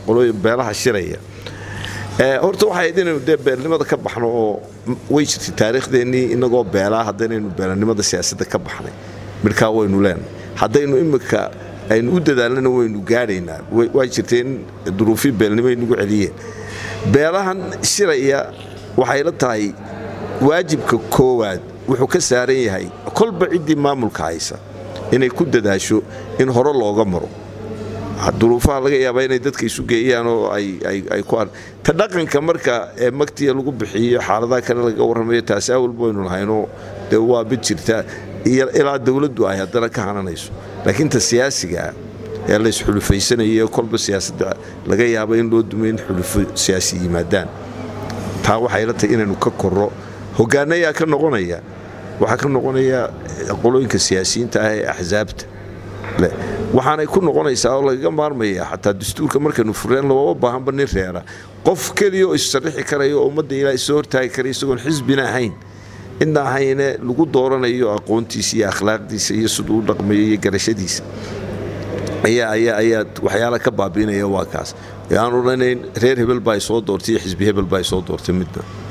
qolooyin beelaha shiraya horta waxay ahayd inaynu dee beelnimada ka baxno oo way jirtay taariikhdeennii inagoo beelaa haddaynaynu beelanimada siyaasadda ka baxnay midhkaa waynu leenahay haddaynu imika aynu u dadaalnana waynu gaadhaynaa waa jirtay in duruufii beelnimo ay nagu celiyeen beelahan shiraya waxay la tahay waajibka koowaad wuxuu ka saaran yahay kolba ciddii maamulka haysa inay ku dadaasho in hore looga maro duruufaha laga yaabaa inay dadka isu geeyaan oo ay ku ta dhaqanka marka ee magtiya lagu bixiyo xaaladaha kale laga warramayo taasi awalba waynu lahaynoo dee waa mid jirta ilaa dowladdu ay haddana ka hananayso laakiin ta siyaasigaa ee la isxulufaysanayo kolba siyaasadda laga yaabo in loo dumay in xulufo siyaasi yimaadaan taa waxay la tahay inaynu ka korro hogaanayaa ka noqonaya waxaa ka noqonaya qolooyinka siyaasiyiinta ah ee axsaabta waxaanay ku noqonaysaa oo lagaga maarmaya xataa dastuurka markaynu fureen looma baahanba nin reera qof keliya oo issarrixi karaya oo ummadda ilaa isoo hortaagi karaya isagoon xisbina ahayn cidna ahayne lagu dooranayo aqoontiisa iyo akhlaaqdiisa iyo siduu u dhaqmayo iyo garashadiisa ayaa waxyaala ka baabiinaya waa kaas aan odhanayn reer hebel baa soo doortay iyo xisbi hebel baa soo doortay midna